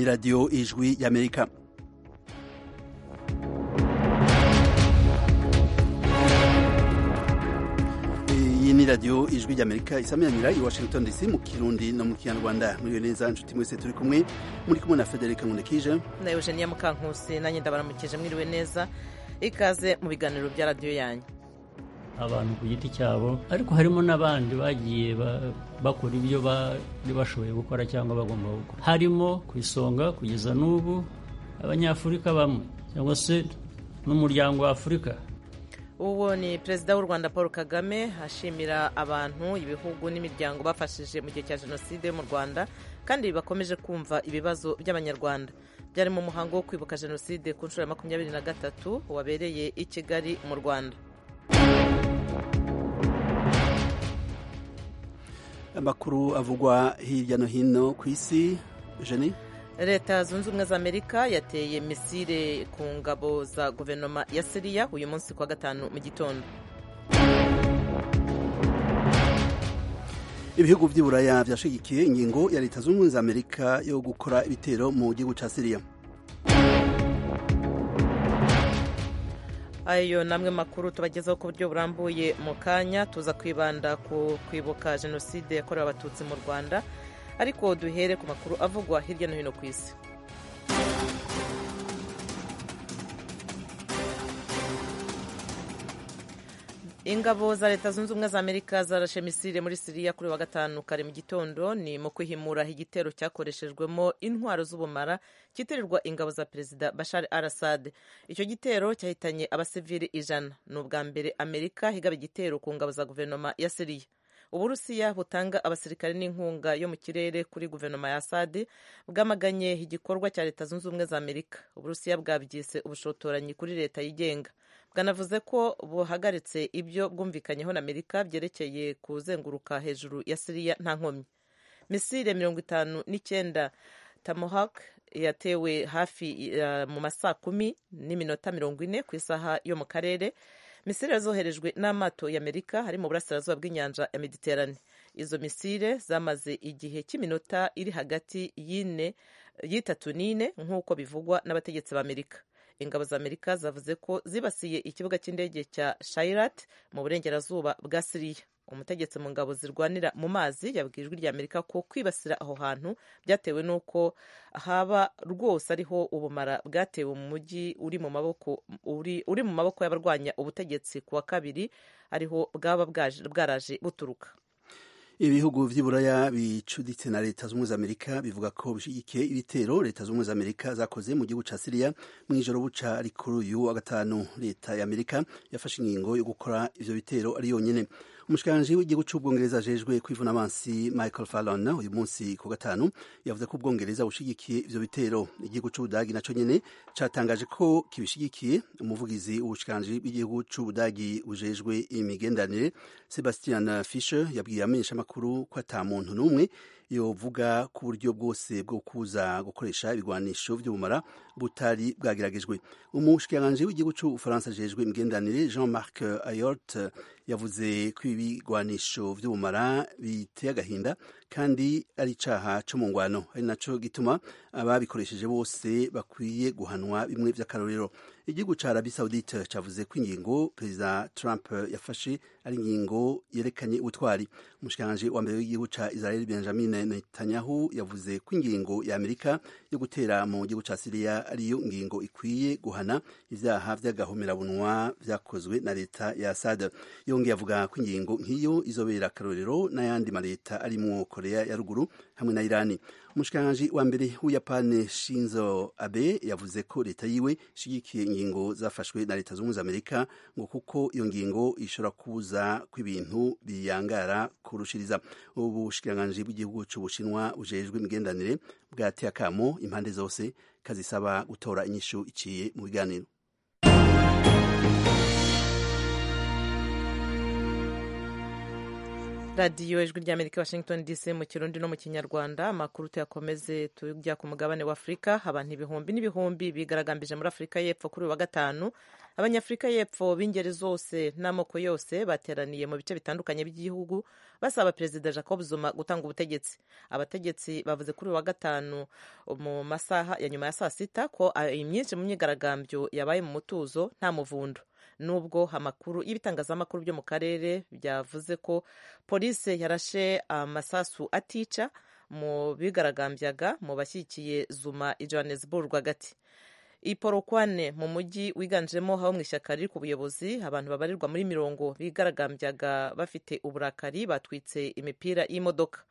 radiyo ijwi y'amerika iyi ni radiyo ijwi ry'amerika isamiranyira i washington dc mu kirundi no mu kinyarwanda muriyo neza inshuti mwese turi kumwe muri kumwe na federica nkundekije na eugenia mukankusi nanjye ndabaramukije mwiriwe neza ikaze mu biganiro bya radiyo yanyu abantu ku giti cyabo ariko harimo n'abandi bagiye bakora ibyo bari bashoboye gukora cyangwa bagomba gukora harimo ku isonga kugeza n'ubu abanyafurika bamwe cyangwa se n'umuryango wa afurika uwo ni perezida w'u rwanda paul kagame ashimira abantu ibihugu n'imiryango bafashije mu gihe cya jenoside mu rwanda kandi bakomeje kumva ibibazo by'abanyarwanda byari mu muhango wo kwibuka jenoside ku nshuro ya makumyabiri na gatatu wabereye i kigali mu rwanda amakuru avugwa hirya no hino ku isi jeni leta zunze ubumwe za amerika yateye misile ku ngabo za guverinoma ya siriya uyu munsi kuwa gatanu mu gitondo ibihugu by'i buraya byashyigikiye ingingo ya leta zunze ubumwe za amerika yo gukora ibitero mu gihugu cya siriya ayo ni amwe makuru tubagezaho ku buryo burambuye mu kanya tuza kwibanda ku kwibuka jenoside yakorewe abatutsi mu rwanda ariko duhere ku makuru avugwa hirya no hino ku isi ingabo za leta zunze ubumwe za amerika zarashe misile muri siriya kuri wa gatanu kare mu gitondo ni mu kwihimura igitero cyakoreshejwemo intwaro z'ubumara cyitirirwa ingabo za perezida bashar al assad icyo gitero cyahitanye abasivili ijana ni ubwa mbere amerika higaba igitero ku ngabo za guverinoma ya siriya uburusiya butanga abasirikare n'inkunga yo mu kirere kuri guverinoma ya assad bwamaganye igikorwa cya leta zunze ubumwe za amerika uburusiya bwabyise ubushotoranyi kuri leta yigenga bwanavuze ko buhagaritse ibyo bwumvikanyeho na amerika byerekeye kuzenguruka hejuru ya siriya nta nkomyi misile mirongo itanu n'icyenda tamohak yatewe hafi uh, mu masaa kumi n'iminota mirongo ine ku isaha yo mu karere misile zoherejwe n'amato y'amerika harimo uburasirazuba bw'inyanja ya mediterane izo misile zamaze igihe cy'iminota iri hagati y'ine y'itatu n'ine nk'uko bivugwa n'abategetsi b'amerika ingabo za amerika zavuze ko zibasiye ikibuga cy'indege cya shairat mu burengerazuba bwa siriya umutegetsi mu ngabo zirwanira mu mazi yabwiye ijwi rya amerika ko kwibasira aho hantu byatewe n'uko haba rwose ariho ubumara bwatewe mu mujyi uri mu maboko uri mu maboko y'abarwanya ubutegetsi ku wa kabiri ariho bwaba bwaraje buturuka ibihugu by'iburaya bicuditse na leta z'ubumwe z'amerika bivuga ko bishyigikiye ibitero leta z'ubumwe z'amerika zakoze mu gihugu cya siriya mu ijoro buca ari kuri uyu wa gatanu leta y'amerika yafashe ingingo yo gukora ivyo bitero ari yonyine umushikiranganji w'igihugu c'ubwongereza ajejwe kwivun'amansi michael fallon uyu munsi ku gatanu yavuze ko ubwongereza bushigikiye ivyo bitero igihugu c'ubudagi naco nyene catangaje ko kibishigikiye umuvugizi w'ubushikiranganji bw'igihugu c'ubudagi bujejwe imigenderanire sebastian fisher yabwiye amenyeshamakuru ko ata muntu n'umwe yovuga ku buryo bwose bwo kuza gukoresha ibigwanisho by'ubumara butari bwageragejwe umushikiranganji w'igihugu cy'ubufaransa ajejwe imigenderanire jean marc ayort yavuze ko ibigwanisho by'ubumara biteye agahinda kandi ari icaha co mu ngwano ari naco gituma ababikoresheje bose bakwiye guhanwa bimwe vy'akarorero igihugu ca arabi saudite cavuze ko ingingo perezida trump yafashe ari ingingo yerekanye ubutwari umushikiranganji wa mbere w'igihugu ca israel benjamin Netanyahu yavuze ko ingingo ya Amerika yo gutera mu gihugu cya Siriya ariyo ngingo ikwiye guhana ibyaha by'agahomerabunwa byakozwe na leta ya Assad. Yongeye avuga ko ingingo nk'iyo izobera akarorero n'ayandi maleta arimwo Korea ya ruguru hamwe na Irani. Umushikiranganji wa mbere w'Uyapani Shinzo Abe yavuze ko leta yiwe ishigikiye ingingo zafashwe na leta zunze Amerika ngo kuko iyo ngingo ishobora kuza kw'ibintu biyangara kurushiriza. Ubushikiranganji bw'igihugu cy'ubushinwa bujejwe imigenderanire bwateye akamo impande zose kazisaba gutora inyishu iciye mu biganiro radiyo ijwi ry'amerika washington dc mu kirundi no mu kinyarwanda amakuru tuyakomeze tujya ku mugabane wa afurika abantu ibihumbi n'ibihumbi bigaragambije muri afurika y'epfo kuri uyu wa gatanu abanyafurika y'epfo b'ingeri zose n'amoko yose bateraniye mu bice bitandukanye by'igihugu basaba perezida jacob zuma gutanga ubutegetsi abategetsi bavuze kuri uyu wa gatanu mu masaha ya nyuma ya saa sita ko imyinshi mu myigaragambyo yabaye mu mutuzo nta muvundo nubwo amakuru y'ibitangazamakuru byo mu karere byavuze ko polisi yarashe amasasu atica mu bigaragambyaga mu bashyigikiye zuma i johannesburg hagati iporokwane mu mujyi wiganjemo habo mu ishyaka riri ku buyobozi abantu babarirwa muri mirongo bigaragambyaga bafite uburakari batwitse imipira y'imodoka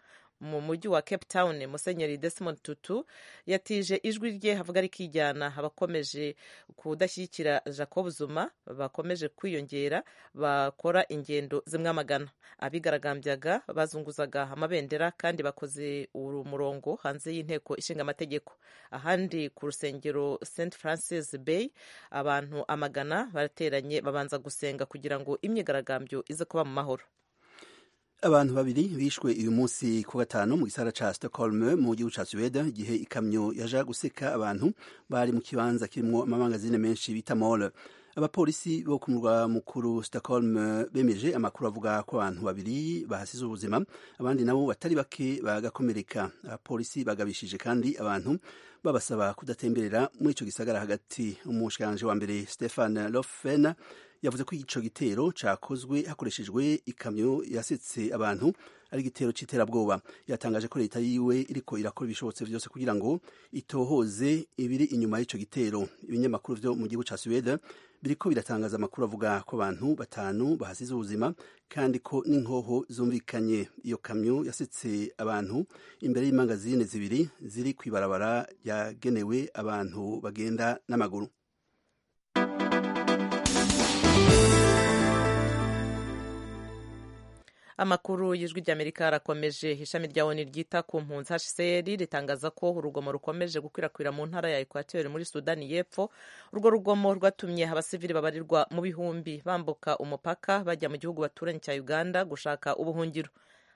mu mujyi wa cape town musenyeri desmond tutu yatije ijwi rye havuga rikijyana abakomeje kudashyigikira jacob zuma bakomeje kwiyongera bakora ingendo zimwamagana abigaragambyaga bazunguzaga amabendera kandi bakoze uru murongo hanze y'inteko ishinga amategeko ahandi ku rusengero st francis bay abantu amagana barateranye babanza gusenga kugira ngo imyigaragambyo ize kuba mu mahoro abantu babiri bishwe uyu munsi ku gatanu mu gisara ca Stockholm mu gihugu ca Sweden igihe ikamyo yaja guseka abantu bari mu kibanza kirimwo amamangazine menshi bita mall abapolisi bo ku murwa mukuru Stockholm bemeje amakuru avuga ko abantu babiri bahasize ubuzima abandi nabo batari bake bagakomereka abapolisi bagabishije kandi abantu babasaba kudatemberera muri ico gisagara hagati umushikanje wa mbere Stefan Lofven yavuze ko ico gitero cakozwe hakoreshejwe ikamyo yasetse abantu ari igitero c'iterabwoba yatangaje ko leta yiwe iriko irakora ibishobotse byose kugira ngo itohoze ibiri inyuma y'ico gitero ibinyamakuru vyo mu gihugu ca Suwede biriko biratangaza amakuru avuga ko abantu batanu bahasize ubuzima kandi ko n'inkoho zumvikanye iyo kamyo yasetse abantu imbere y'imangazine zibiri ziri kw'ibarabara yagenewe abantu bagenda n'amaguru amakuru y'ijwi ry'amerika arakomeje ishami rya oni ryita ku mpunzi hcr ritangaza ko urugomo rukomeje gukwirakwira mu ntara ya ekwateri muri sudani y'epfo urwo rugomo rwatumye abasivili babarirwa mu bihumbi bambuka umupaka bajya mu gihugu baturanyi cya uganda gushaka ubuhungiro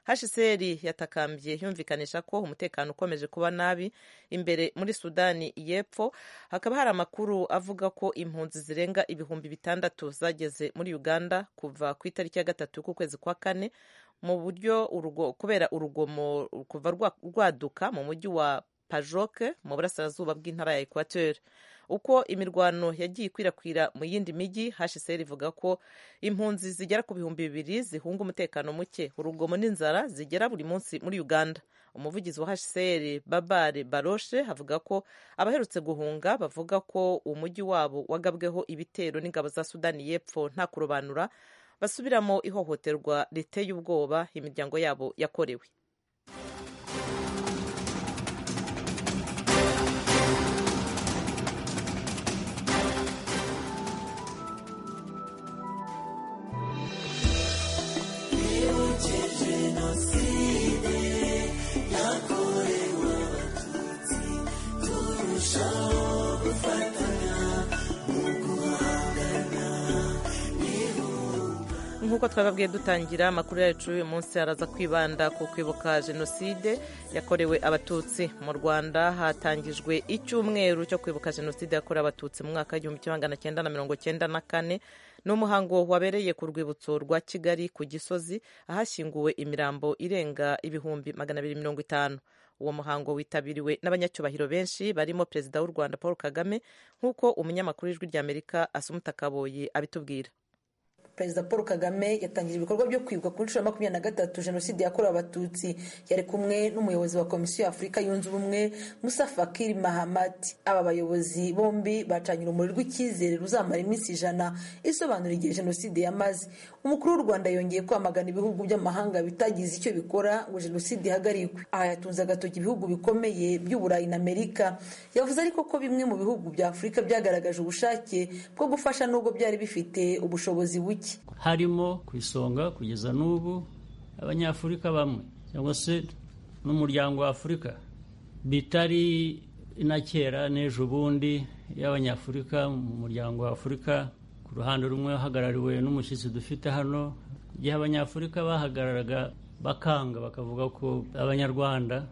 hcr yatakambye yumvikanisha ko umutekano ukomeje kuba nabi imbere muri sudani y'epfo hakaba hari amakuru avuga ko impunzi zirenga ibihumbi bitandatu zageze muri uganda kuva ku itariki ya gatatu k'ukwezi kwa kane mu buryo urugo, kubera urugomo kuva rwaduka mu mujyi wa pajoke mu burasirazuba bw'intara ya equateur uko imirwano yagiye ikwirakwira mu yindi mijyi hcr ivuga ko impunzi zigera ku bihumbi bibiri zihunga umutekano muke urugomo n'inzara zigera buri munsi muri uganda umuvugizi wa hcr babare baroshe avuga ko abaherutse guhunga bavuga ko umujyi wabo wagabweho ibitero n'ingabo za sudani y'epfo nta kurobanura basubiramo ihohoterwa riteye ubwoba imiryango yabo yakorewe nk'uko twababwiye dutangira amakuru yacu uyu munsi araza kwibanda ku kwibuka jenoside yakorewe abatutsi mu rwanda hatangijwe icyumweru cyo kwibuka jenoside yakorewe abatutsi mu mwaka w'igihumbi kimwe magana cyenda na mirongo cyenda na kane ni umuhango wabereye ku rwibutso rwa kigali ku gisozi ahashyinguwe imirambo irenga ibihumbi magana abiri mirongo itanu uwo muhango witabiriwe n'abanyacyubahiro benshi barimo perezida w'u rwanda paul kagame nk'uko umunyamakuru w'ijwi ry'amerika asumuta kaboyi abitubwira perezida paul kagame yatangije ibikorwa byo kwibuka kuri inshuro ya makumyabiri na gatatu jenoside yakorewe abatutsi yari kumwe n'umuyobozi wa komisiyo y'afurika yunze ubumwe musa fakiri mahamad aba bayobozi bombi bacanye urumuri rw'icyizere ruzamara iminsi ijana isobanura igihe jenoside yamaze umukuru w'u rwanda yongeye kwamagana ibihugu by'amahanga bitagize icyo bikora ngo jenoside ihagarikwe aha yatunze agatoki ibihugu bikomeye by'uburayi na amerika yavuze ariko ko bimwe mu bihugu bya afurika byagaragaje ubushake bwo gufasha nubwo byari bifite ubushobozi buke harimo ku isonga kugeza n'ubu abanyafurika bamwe cyangwa se n'umuryango wa afurika bitari na kera n'ejo bundi y'abanyafurika mu muryango wa afurika ku ruhande rumwe hahagarariwe n'umushyitsi dufite hano igihe abanyafurika bahagararaga bakanga bakavuga ko abanyarwanda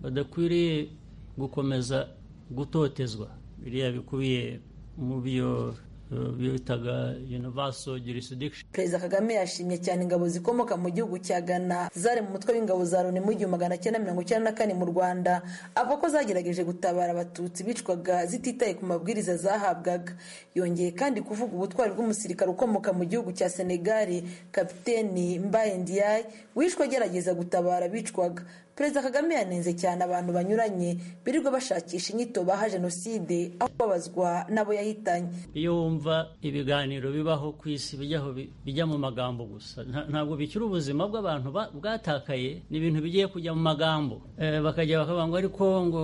badakwiriye gukomeza gutotezwa biriya bikubiye mu byo bitaga universal jurisdiction perezida kagame yashimye cyane ingabo zikomoka mu gihugu cya ghana zari mu mutwe w'ingabo za loni mu igihumbi magana cyenda mirongo icyenda na kane mu rwanda avuga ko zagerageje gutabara abatutsi bicwaga zititaye ku mabwiriza zahabwaga yongeye kandi kuvuga ubutwari bw'umusirikare ukomoka mu gihugu cya senegali kapiteni mbaye ndiyaye wishwe agerageza gutabara bicwaga perezida kagame yanenze cyane abantu banyuranye birirwa bashakisha inyito baha jenoside aho babazwa n'abo yahitanye iyo wumva ibiganiro bibaho ku isi bijyaho bijya mu magambo gusa ntabwo bikiri ubuzima bw'abantu bwatakaye ni ibintu bigiye kujya mu magambo bakajya bakavuga ngo ariko ngo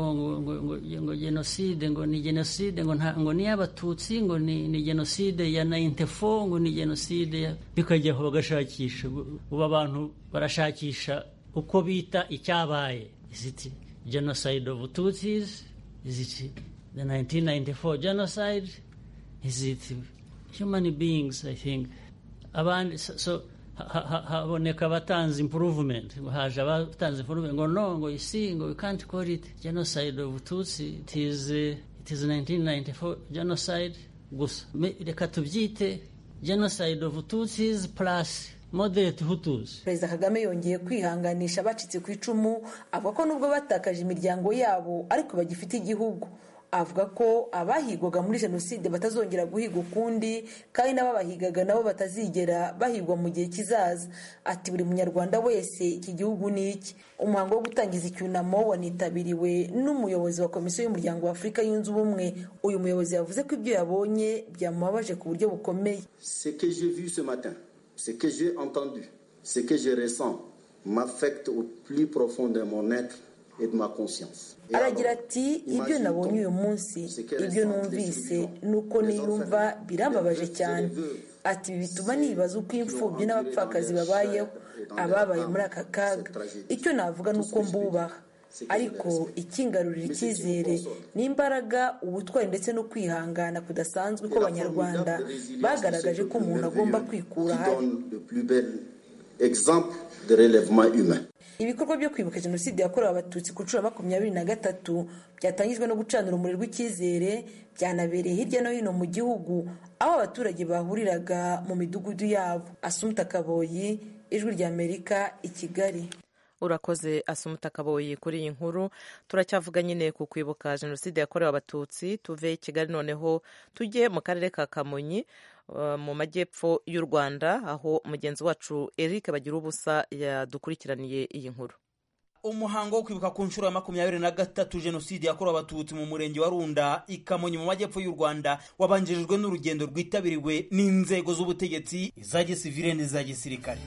ngo jenoside ngo ni jenoside ngo ni iy'abatutsi ngo ni jenoside ya nayintefo ngo ni jenoside bikajyaho bagashakisha ubu abantu barashakisha uko bita icyabaye iziti genocide of tutsis iziti the 1994 genocide iziti human beings i think abandi so haboneka abatanze improvement haje abatanze improvement ngo no ngo isi ngo we can't call it genocide of tutsi it is, it is 1994 genocide gusa reka tubyite genocide of tutsis plus moderate hutus perezida kagame yongeye kwihanganisha abacitse ku icumu avuga ko nubwo batakaje imiryango yabo ariko bagifite igihugu avuga ko abahigwaga muri jenoside batazongera guhiga ukundi kandi n'ababahigaga nabo batazigera bahigwa mu gihe kizaza ati buri munyarwanda wese iki gihugu ni iki umuhango wo gutangiza icyunamo wanitabiriwe n'umuyobozi wa komisiyo y'umuryango wa afurika yunze ubumwe uyu muyobozi yavuze ko ibyo yabonye byamubabaje ku buryo bukomeye ce que j'ai entendu, ce que je ressens m'affecte au plus profond de mon être et de ma conscience. aragira ati ibyo nabonye uyu munsi ibyo numvise nuko niyumva birababaje cyane ati ibi bituma nibaza uko imfubyi n'abapfakazi babayeho ababaye muri aka kaga icyo navuga ni uko mbubaha ariko ikingarurira icyizere n'imbaraga ubutwari ndetse no kwihangana kudasanzwe ko abanyarwanda bagaragaje ko umuntu agomba kwikura habi ibikorwa byo kwibuka jenoside yakorewe abatutsi ku nshuro makumyabiri na gatatu byatangijwe no gucanira urumuri rw'icyizere byanabereye hirya no hino mu gihugu aho abaturage bahuriraga mu midugudu yabo asumta kaboyi ijwi ry'amerika i kigali urakoze asumuta kaboyi kuri iyi nkuru turacyavuga nyine ku kwibuka jenoside yakorewe abatutsi tuve i kigali noneho tujye mu karere ka kamonyi mu majyepfo y'u rwanda aho mugenzi wacu eric bagira ubusa yadukurikiraniye iyi nkuru umuhango wo kwibuka ku nshuro ya makumyabiri na gatatu jenoside yakorewe abatutsi mu murenge wa runda i kamonyi mu majyepfo y'u rwanda wabanjirijwe n'urugendo rwitabiriwe n'inzego z'ubutegetsi iza gisivire n'iza gisirikare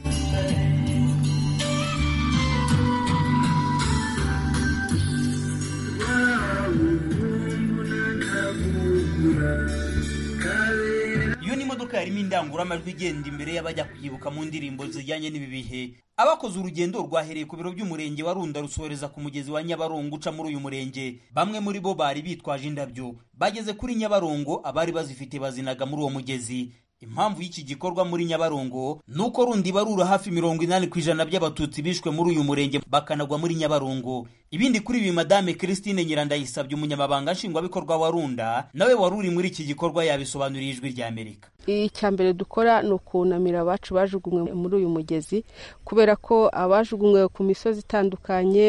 iyo ni imodoka yarimo indangururamajwi igenda imbere y'abajya kuyibuka mu ndirimbo zijyanye n'ibi bihe abakoze urugendo rwahereye ku biro by'umurenge wa runda rusohereza ku mugezi wa nyabarongo uca muri uyu murenge bamwe muri bo bari bitwaje indabyo bageze kuri nyabarongo abari bazifite bazinaga muri uwo mugezi impamvu y'iki gikorwa muri nyabarongo ni uko rundi barura hafi mirongo inani ku ijana by'abatutsi bishwe muri uyu murenge bakanagwa muri nyabarongo ibindi kuri ibi madame christine nyirandayisabye umunyamabanga nshingwabikorwa wa runda nawe wari uri muri iki gikorwa yabisobanuriye ijwi rya amerika icya mbere dukora ni ukunamira abacu bajugunywe muri uyu mugezi kubera ko abajugunywe ku misozi itandukanye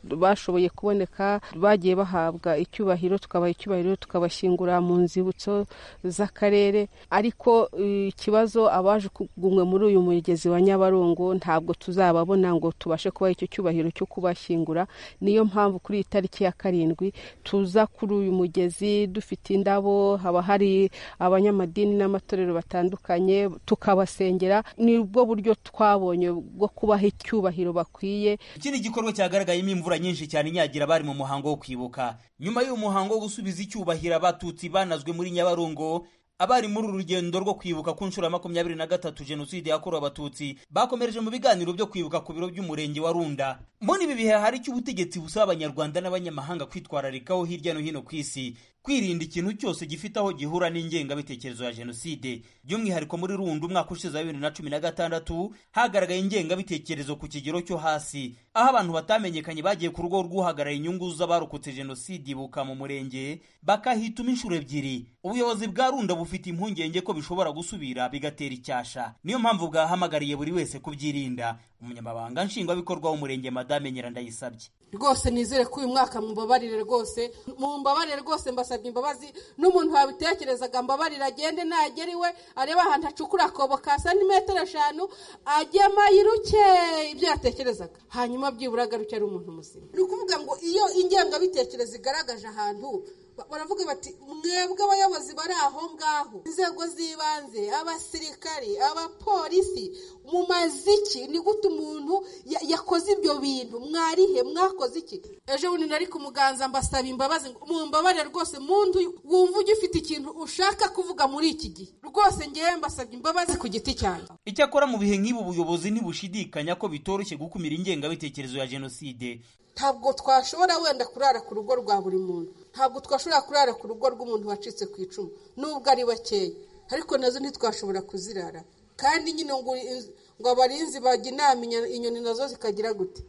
bashoboye kuboneka bagiye bahabwa icyubahiro tukabaha icyubahiro tukabashyingura mu nzibutso z'akarere ariko ikibazo abajugunywe muri uyu mugezi wa nyabarongo ntabwo tuzababona ngo tubashe kubaha icyo cyubahiro cyo kubashyingura niyo mpamvu kuri iyi tariki ya karindwi tuza kuri uyu mugezi dufite indabo haba hari abanyamadini n'amatora batandukanye tukabasengera ni bwo buryo twabonye bwo kubaha icyubahiro bakwiye ikindi gikorwa cyagaragayemo imvura nyinshi cyane inyagira bari mu muhango wo kwibuka nyuma y'uyu muhango wo gusubiza icyubahiro abatutsi banazwe muri nyabarongo abari muri uru rugendo rwo kwibuka ku nshuro ya makumyabiri na gatatu jenoside yakorewe abatutsi bakomereje mu biganiro byo kwibuka ku biro by'umurenge wa runda muri ibi bihe hari icyo ubutegetsi busaba abanyarwanda n'abanyamahanga kwitwararikaho hirya no hino ku isi kwirinda ikintu cyose gifite aho gihura n'ingengabitekerezo ya jenoside by'umwihariko muri rundi umwaka ushize wa bibiri na cumi na gatandatu hagaragaye ingengabitekerezo ku kigero cyo hasi aho abantu batamenyekanye bagiye ku rugo rw'uhagarariye inyungu z'abarokotse jenoside ibuka mu murenge bakahituma inshuro ebyiri ubuyobozi bwa runda bufite impungenge ko bishobora gusubira bigatera icyasha niyo mpamvu bwahamagariye buri wese kubyirinda umunyamabanga nshingwabikorwa w'umurenge madame nyirandayisabye rwose nizere ko uyu mwaka mubabarire rwose mumbabarire rwose mbasabye imbabazi n'umuntu wabitekerezaga mbabarire agende nagera iwe arebe ahantu acukura akobo ka santimetero eshanu agema yiruke ibyo yatekerezaga hanyuma byibura agaruke ari umuntu muzima ni ukuvuga ngo iyo ingengabitekerezo igaragaje ahantu baravuga bati mwebwe abayobozi bari aho ngaho inzego z'ibanze abasirikari abapolisi mu maziki ni gute umuntu yakoze ibyo bintu mwarihe mwakoze iki ejo bundi nari ku muganza mbasaba imbabazi mu mbabare rwose mundu wumva ugifite ikintu ushaka kuvuga muri iki gihe rwose ngewe mbasabye imbabazi ku giti cyanjye icyakora mu bihe nk'ibi ubuyobozi ntibushidikanya ko bitoroshye gukumira ingengabitekerezo ya jenoside ntabwo twashobora wenda kurara ku rugo rwa buri muntu ntabwo twashobora kurara ku rugo rw'umuntu wacitse ku icumu nubwo ari bakeya ariko nazo ntitwashobora kuzirara kandi nyine ngo abarinzi bajya inama inyoni nazo zikagira gute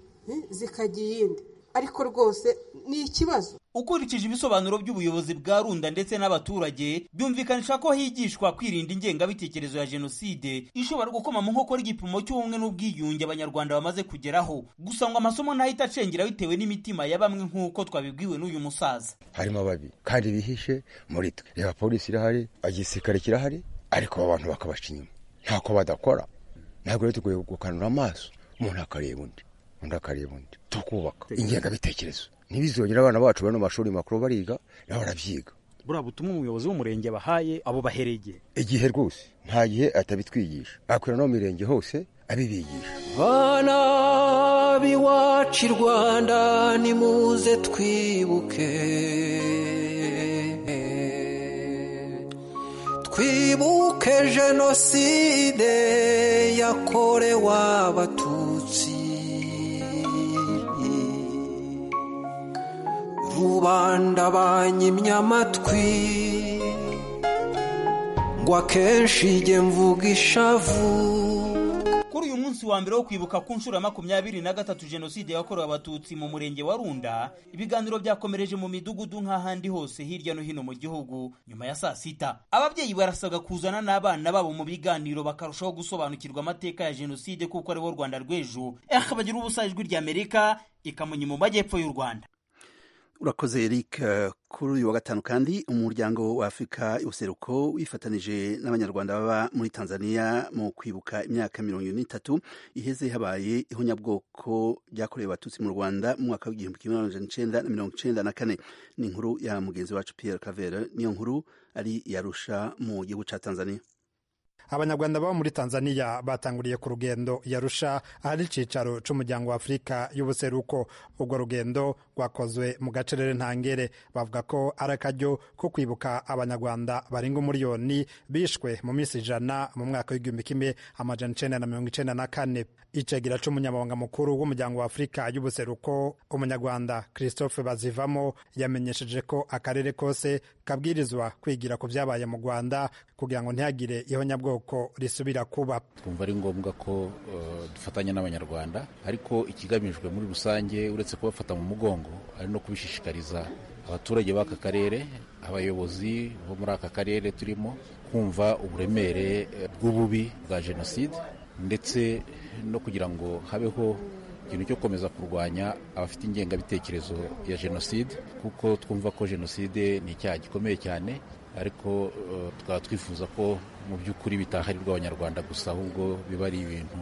zikajya iyindi ariko rwose ni ikibazo ukurikije ibisobanuro by'ubuyobozi bwa runda ndetse n'abaturage byumvikanisha ko higishwa kwirinda ingengabitekerezo ya jenoside ishobora gukoma mu nkokora igipimo cy'ubumwe n'ubwiyunge abanyarwanda bamaze kugeraho gusa ngo amasomo ntahita acengera bitewe n'imitima ya bamwe nk'uko twabibwiwe n'uyu musaza harimo babi kandi bihishe muri twe reba polisi irahari igisirikare kirahari ariko aba bantu bakabaca inyuma ntako badakora ntabwo rero tugoye gukanura amaso umuntu akareba undi undi akareba undi tukubaka ingengabitekerezo ntibizongere abana bacu bari mu mashuri makuru bariga nabo barabyiga buriya butumwa umuyobozi w'umurenge bahaye abo bahereye igihe igihe rwose nta gihe atabitwigisha akorera no mu mirenge hose abibigisha bana b'iwacu i rwanda nimuze twibuke twibuke jenoside yakorewe abatutsi rubanda banyimye amatwi ngo akenshi ijye mvuga ishavu kuri uyu munsi wa mbere wo kwibuka ku nshuro ya makumyabiri na gatatu jenoside yakorewe abatutsi mu murenge wa runda ibiganiro byakomereje mu midugudu nk'ahandi hose hirya no hino mu gihugu nyuma ya saa sita ababyeyi barasabwa kuzana n'abana babo mu biganiro bakarushaho gusobanukirwa amateka ya jenoside kuko ariwo rwanda rw'ejo eh bagira ubusa ijwi ry'amerika ikamunyi mu majyepfo y'u rwanda urakoze eric kuri uyu wa gatanu kandi umuryango wa afurika useruko wifatanije n'abanyarwanda baba muri tanzania mu kwibuka imyaka mirongo irindwi n'itatu iheze habaye ihonyabwoko ryakorewe abatutsi mu rwanda mu mwaka w'igihumbi kimwe magana cyenda na mirongo cyenda na kane ni inkuru ya mugenzi wacu pierre cavere niyo nkuru ari yarusha mu gihugu cya tanzania abanyarwanda baba muri tanzania batanguriye ku rugendo yarusha ahari icyicaro cy'umuryango wa afurika y'ubuseruko urwo rugendo rwakozwe mu gacerere ntangere bavuga ko ari akaryo ko kwibuka abanyarwanda barenga umuriyoni bishwe mu minsi ijana mu mwaka w'igihumbi kimwe amajana icyenda na mirongo icyenda na kane icegera cy'umunyamabanga mukuru w'umuryango wa afurika y'ubuseruko umunyarwanda christophe bazivamo yamenyesheje ko akarere kose kabwirizwa kwigira ku byabaye mu rwanda kugira ngo ntihagire ihonyabwoko ubwoko risubira kuba twumva ari ngombwa ko dufatanya n'abanyarwanda ariko ikigamijwe muri rusange uretse kubafata mu mugongo ari no kubishishikariza abaturage b'aka karere abayobozi bo muri aka karere turimo kumva uburemere bw'ububi bwa jenoside ndetse no kugira ngo habeho ikintu cyo gukomeza kurwanya abafite ingengabitekerezo ya jenoside kuko twumva ko jenoside ni icyaha gikomeye cyane ariko tukaba twifuza ko mu by'ukuri bitaharirwa abanyarwanda gusa ahubwo biba ari ibintu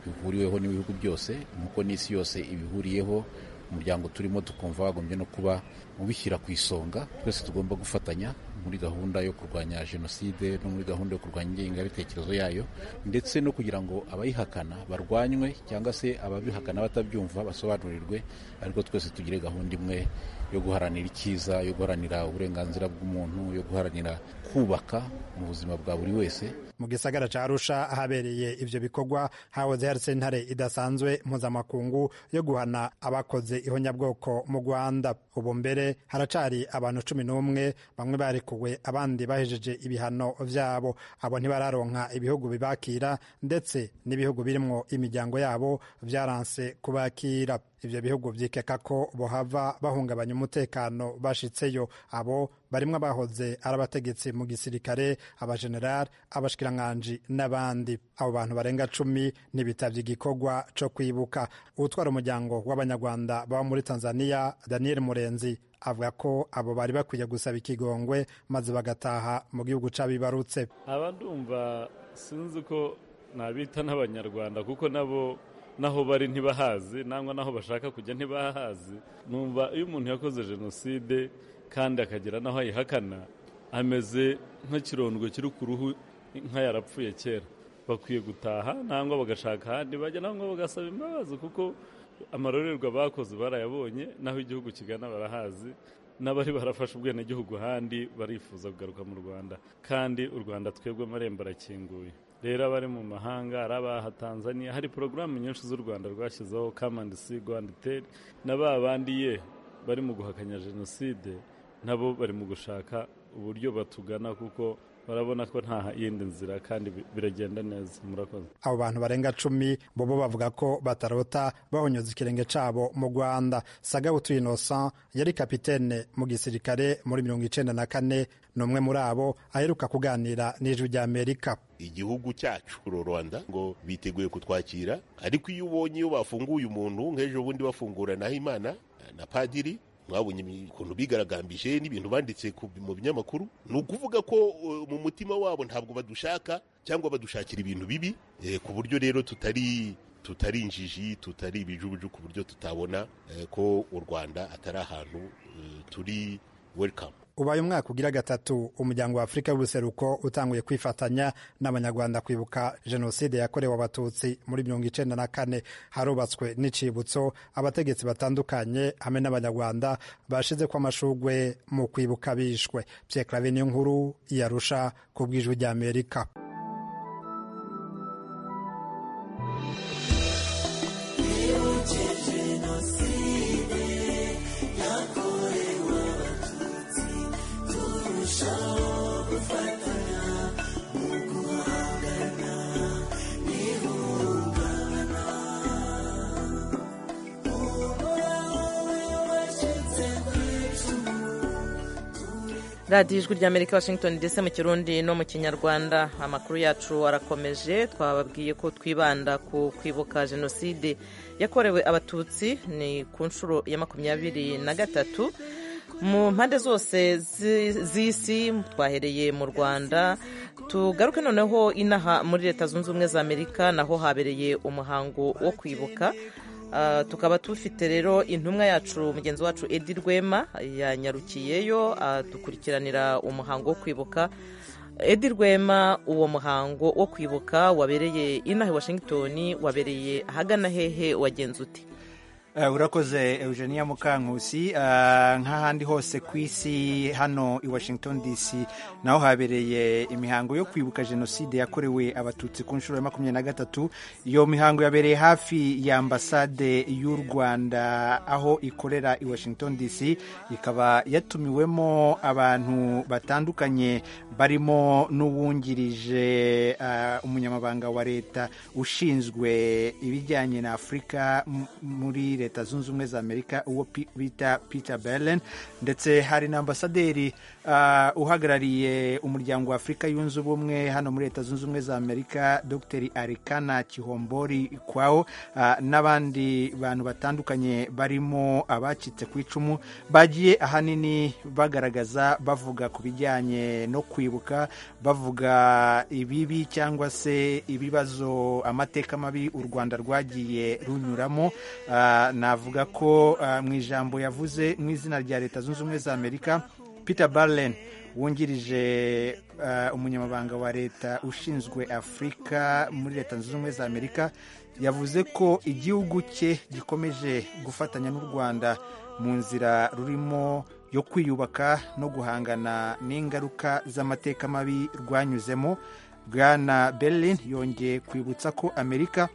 bihuriweho n'ibihugu byose nk'uko n'isi yose ibihuriyeho umuryango turimo tukumva wagombye no kuba ubishyira ku isonga twese tugomba gufatanya muri gahunda yo kurwanya jenoside no muri gahunda yo kurwanya ingengabitekerezo yayo ndetse no kugira ngo abayihakana barwanywe cyangwa se ababihakana batabyumva basobanurirwe ariko twese tugire gahunda imwe yo guharanira icyiza yo guharanira uburenganzira bw'umuntu yo guharanira kubaka mu buzima bwa buri wese mu gisagara ca arusha ahabereye ivyo bikorwa hahoze hari sentare idasanzwe mpuzamakungu yo guhana abakoze ihonyabwoko mu rwanda ubu mbere haracari abantu cumi n'umwe bamwe barekuwe abandi bahejeje ibihano vyabo abo ntibararonka ibihugu bibakira ndetse n'ibihugu birimwo imiryango yabo vyaranse kubakira ibyo bihugu byikeka ko bohava bahungabanya umutekano bashitseyo abo barimo abahoze ari abategetsi mu gisirikare abajenerali abashikirankanje n'abandi abo bantu barenga cumi ntibitavye igikorwa co kwibuka utwara umuryango w'abanyarwanda baba muri tanzania daniel murenzi avuga ko abo bari bakwiye gusaba ikigongwe maze bagataha mu gihugu c'abibarutse aba ndumva sinzi ko nabita n'abanyarwanda kuko nabo naho bari ntibahazi nangwa naho bashaka kujya ntibahazi numva iyo umuntu yakoze jenoside kandi akagira naho ayihakana ameze nk'ikirondwe kiri ku ruhu inka yarapfuye kera bakwiye gutaha nangwa bagashaka ahandi bajya nangwa bagasaba imbabazi kuko amarorerwa bakoze barayabonye naho igihugu kigana barahazi n'abari barafashe ubwenegihugu ahandi barifuza kugaruka mu rwanda kandi u rwanda twebwe amarembo arakinguye rero abari mu mahanga ari abaha tanzania hari porogaramu nyinshi z'u rwanda rwashyizeho kamandi si rwanda iteri na ba bandi ye bari mu guhakanya jenoside nabo bari mu gushaka uburyo batugana kuko barabona ko nta yindi nzira kandi biragenda neza murakoze abo bantu barenga cumi bobo bavuga ko batarota bahonyoza ikirenge cabo mu rwanda sagabutu innocent yari kapitene mu gisirikare muri mirongo icenda na kane ni umwe muri abo aheruka kuganira n'ijwi ry'amerika igihugu cyacu uru rwanda ngo biteguye kutwakira ariko iyo ubonye iyo bafunguye umuntu nk'ejo bundi bafungura naho imana na padiri mwabonye ukuntu bigaragambije n'ibintu banditse mu binyamakuru ni ukuvuga ko mu mutima wabo ntabwo badushaka cyangwa badushakira ibintu bibi ku buryo rero tutari tutari injiji tutari ibijubuju ku buryo tutabona ko u rwanda atari ahantu turi welikamu ubaye umwaka ugira gatatu umuryango wa afurika y'ubuseruko utanguye kwifatanya n'abanyarwanda kwibuka jenoside yakorewe abatutsi muri mirongo icenda na kane harubatswe n'icibutso abategetsi batandukanye hamwe n'abanyarwanda bashize ko amashugwe mu kwibuka bishwe pyeklave nkuru yarusha ku bw'ijwi ry'amerika radiyo ijwi ry'amerika washington dc mu kirundi no mu kinyarwanda amakuru yacu arakomeje twababwiye ko twibanda ku kwibuka jenoside yakorewe abatutsi ni ku nshuro ya makumyabiri na gatatu mu mpande zose z'isi twahereye mu rwanda tugaruke noneho inaha muri leta zunze ubumwe za amerika naho habereye umuhango wo kwibuka tukaba tufite rero intumwa yacu mugenzi wacu edi rwema yanyarukiyeyo dukurikiranira umuhango wo kwibuka edi rwema uwo muhango wo kwibuka wabereye inaha i washington wabereye ahagana hehe wagenze uti urakoze eugenia mukankusi nk'ahandi hose ku isi hano i washington dc naho habereye imihango yo kwibuka jenoside yakorewe abatutsi ku nshuro ya makumyabiri na gatatu iyo mihango yabereye hafi ya ambasade y'u rwanda aho ikorera i washington dc ikaba yatumiwemo abantu batandukanye barimo n'uwungirije umunyamabanga wa leta ushinzwe ibijyanye na afurika muri leta zunze ubumwe za amerika uwo bita peter berlin ndetse hari na ambasaderi uhagarariye umuryango wa afurika yunze ubumwe hano muri leta zunze ubumwe za amerika dr arikana kihombori kwawo n'abandi bantu batandukanye barimo abacitse ku icumu bagiye ahanini bagaragaza bavuga ku bijyanye no kwibuka bavuga ibibi cyangwa se ibibazo amateka mabi u rwanda rwagiye runyuramo navuga ko mu ijambo yavuze mu izina rya leta zunze ubumwe za amerika peter barlen wungirije umunyamabanga wa leta ushinzwe afurika muri leta zunze ubumwe za amerika yavuze ko igihugu cye gikomeje gufatanya n'u rwanda mu nzira rurimo yo kwiyubaka no guhangana n'ingaruka z'amateka mabi rwanyuzemo bwana berlin yongeye kwibutsa ko amerika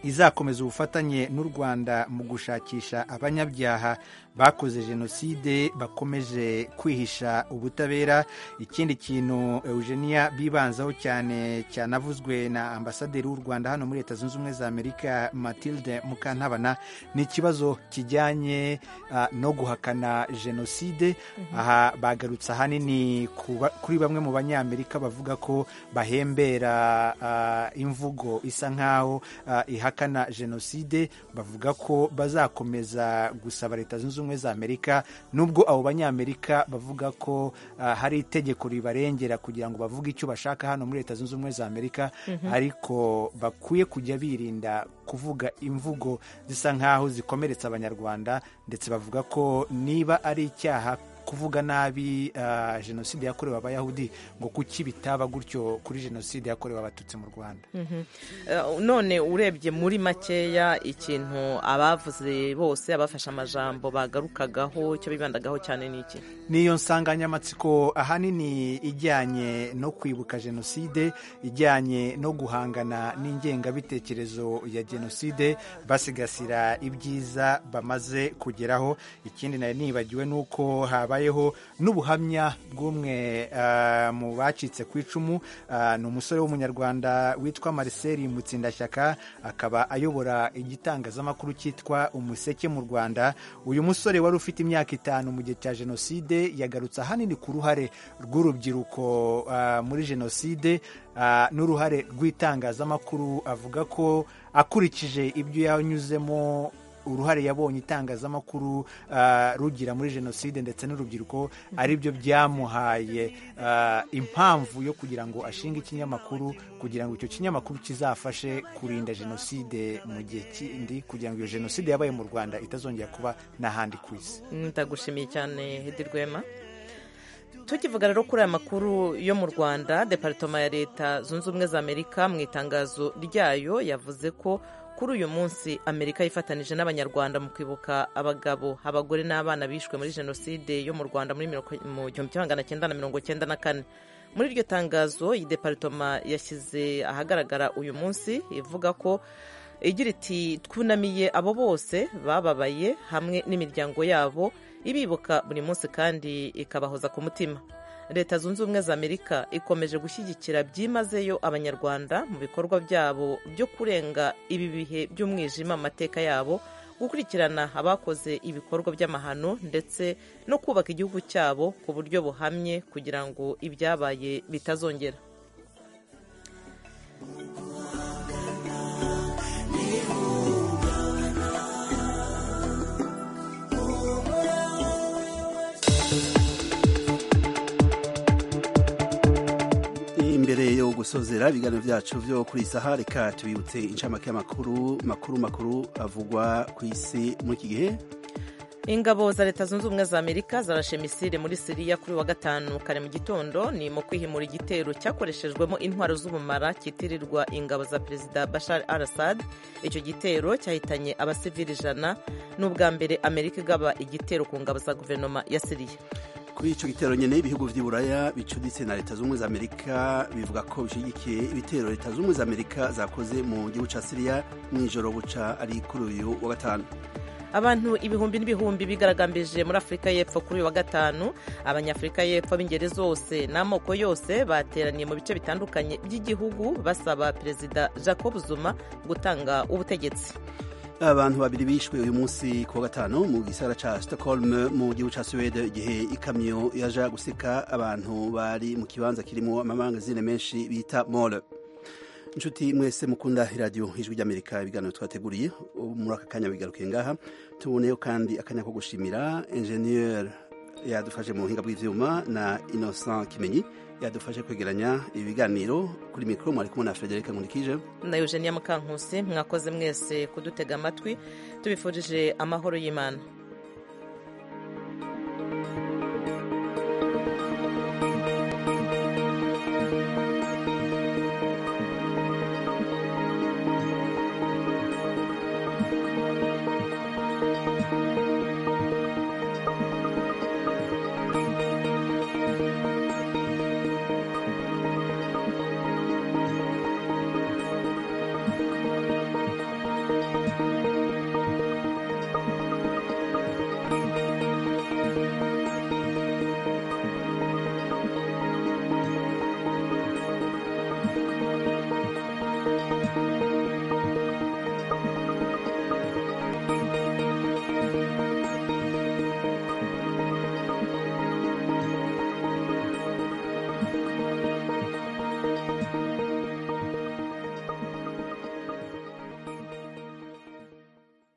izakomeza ubufatanye n'u rwanda mu gushakisha abanyabyaha bakoze jenoside bakomeje kwihisha ubutabera ikindi kintu eugenia bibanzaho cyane cyanavuzwe na ambasaderi w'u rwanda hano muri leta zunze ubumwe za amerika matilde mukantabana ni ikibazo kijyanye uh, no guhakana jenoside aha bagarutse ahanini kuba- kuri bamwe mu banyamerika bavuga ko bahembera uh, imvugo isa nk'aho uh, ihakana jenoside bavuga ko bazakomeza gusaba leta zunze ubumwe za amerika nubwo abo banyamerika bavuga ko ah, hari itegeko ribarengera kugira ngo bavuge icyo bashaka hano muri leta zunze ubumwe za amerika Mhm. ariko bakwiye kujya birinda kuvuga imvugo zisa nk'aho zikomeretsa abanyarwanda ndetse bavuga ko niba ari icyaha kuvuga nabi ah, jenoside yakorewe abayahudi ngo kuki bitaba gutyo kuri jenoside yakorewe abatutsi mu rwanda Mhm. Eh, none urebye muri makeya ikintu abavuze bose abafashe amajambo bagarukagaho icyo bibandagaho cyane ni iki niyo nsanganyamatsiko ahanini ijyanye no kwibuka jenoside ijyanye no guhangana n'ingengabitekerezo ya jenoside basigasira ibyiza bamaze kugeraho ikindi nari nibagiwe ni uko habayeho n'ubuhamya bw'umwe ah, mu bacitse ku icumu Ah, ni umusore w'umunyarwanda witwa marcel mutsindashyaka akaba ayobora igitangazamakuru cyitwa umuseke mu rwanda uyu musore wari ufite imyaka itanu mu gihe cya jenoside yagarutse ahanini ku ruhare rw'urubyiruko ah, muri jenoside ah, n'uruhare rw'itangazamakuru avuga ko akurikije ibyo yanyuzemo uruhare yabonye itangazamakuru ah, rugira muri jenoside ndetse n'urubyiruko ari byo byamuhaye ah, impamvu yo kugira ngo ashinge ikinyamakuru kugira ngo icyo kinyamakuru kizafashe kurinda jenoside mu gihe kindi kugira ngo iyo jenoside yabaye mu rwanda itazongera kuba n'ahandi ku isi ndagushimiye cyane hedi rwema tukivuga rero kuri aya makuru yo mu rwanda departoma ya leta zunze ubumwe za amerika mu itangazo ryayo yavuze ko kuri uyu munsi amerika yifatanije n'abanyarwanda mu kwibuka abagabo abagore n'abana bishwe muri jenoside yo mu rwanda muri miro- mu gihumbi kimwe magana cyenda na mirongo cyenda na kane muri iryo tangazo iyi departoma yashyize ahagaragara uyu munsi ivuga ko igira iti twunamiye abo bose bababaye hamwe n'imiryango yabo ibibuka buri munsi kandi ikabahoza ku mutima leta zunze ubumwe za amerika ikomeje gushyigikira byimazeyo abanyarwanda mu bikorwa byabo byo kurenga ibi bihe by'umwijima mu mateka yabo gukurikirana abakoze ibikorwa by'amahano ndetse no kubaka igihugu cyabo ku buryo buhamye kugira ngo ibyabaye bitazongera imbere yo gusozera ibiganiro byacu byo kuri iyi saha reka tubibutse inshamake y'amakuru makuru makuru avugwa ku isi muri iki gihe ingabo za leta zunze ubumwe za amerika zarashe misile muri siriya kuri uyu wa gatanu kare mu gitondo ni mu kwihimura igitero cyakoreshejwemo intwaro z'ubumara cyitirirwa ingabo za perezida bashar al assad icyo gitero cyahitanye abasivili ijana ni ubwa mbere amerika igaba igitero ku ngabo za guverinoma ya siriya kuri icyo gitero nyine ibihugu by'iburaya bicuditse na leta zunze ubumwe za amerika bivuga ko bishyigikiye ibitero leta zunze ubumwe za amerika zakoze mu gihugu cya siriya mu ijoro buca ari kuri uyu wa gatanu abantu ibihumbi n'ibihumbi bigaragambije muri afurika y'epfo kuri uyu wa gatanu abanyafurika y'epfo b'ingeri zose n'amoko yose bateraniye mu bice bitandukanye by'igihugu basaba perezida jacob zuma gutanga ubutegetsi abantu babiri bishwe uyu munsi ku wa gatanu mu gisagara cya stockholm mu gihugu cya suwede igihe ikamyo yaja guseka abantu bari mu kibanza kirimo amamangazine menshi bita mole inshuti mwese mukunda iradiyo ijwi ry'amerika ibiganiro twateguriye muri aka kanya bigaruke ngaha tuboneyeho kandi akanya ko gushimira enjeniyeri yadufashe mu buhinga bw'ibyuma na innocent kimenyi yadufashe kwegeranya ibiganiro kuri mikoro mwari kumwe na frederic nkurikije na eugenia mukankusi mwakoze mwese kudutega amatwi tubifurije amahoro y'imana